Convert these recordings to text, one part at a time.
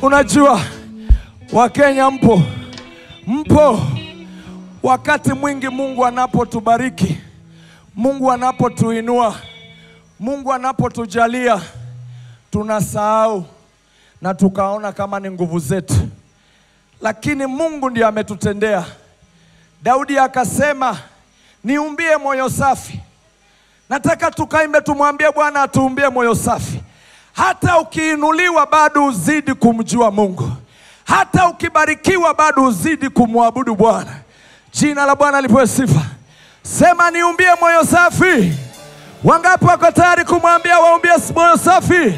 Unajua Wakenya mpo, mpo. Wakati mwingi Mungu anapotubariki, Mungu anapotuinua, Mungu anapotujalia, tunasahau na tukaona kama ni nguvu zetu, lakini Mungu ndiye ametutendea. Daudi akasema, niumbie moyo safi. Nataka tukaimbe, tumwambie Bwana atuumbie moyo safi. Hata ukiinuliwa bado uzidi kumjua Mungu, hata ukibarikiwa bado uzidi kumwabudu Bwana. Jina la Bwana lipewe sifa. Sema niumbie moyo safi. Wangapi wako tayari kumwambia waumbie moyo safi?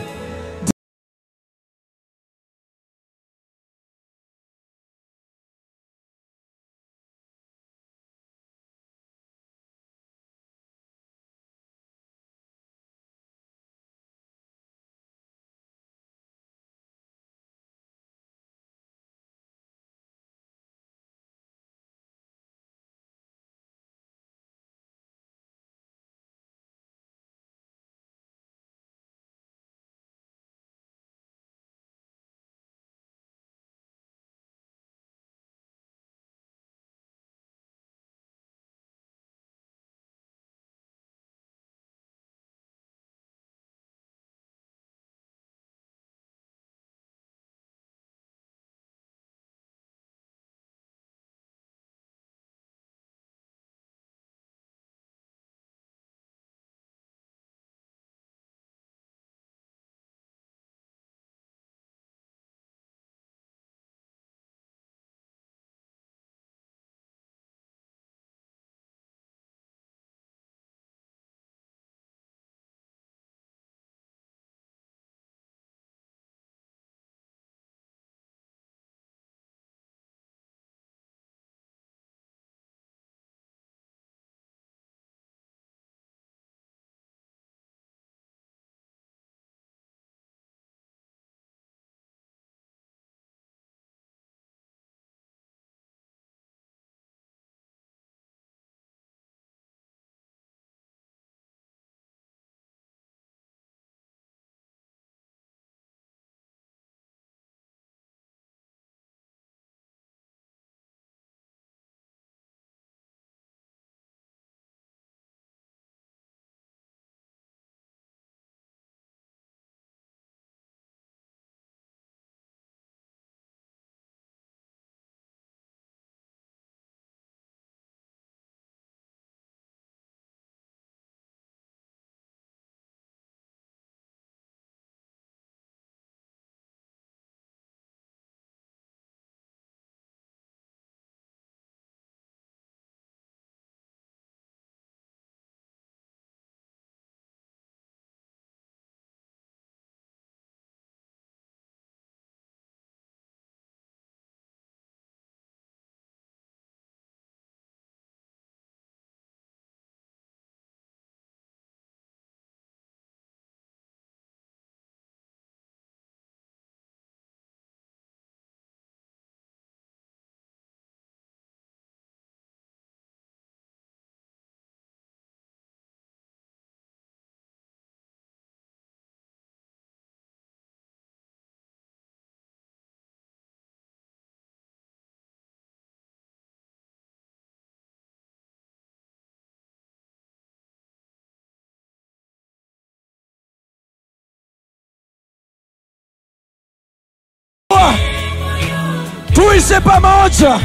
tuishi pamoja,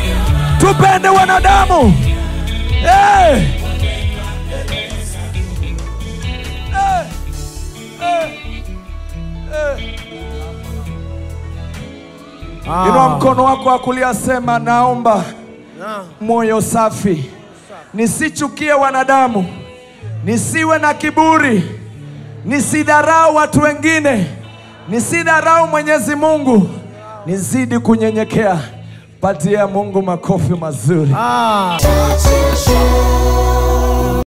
tupende wanadamu. Hey! Hey! Hey! Hey! Inua mkono wako wa kulia, sema naomba moyo safi, nisichukie wanadamu, nisiwe na kiburi, nisidharau watu wengine, nisidharau Mwenyezi Mungu, nizidi kunyenyekea. Patia Mungu makofi mazuri. Ah. Touch and show.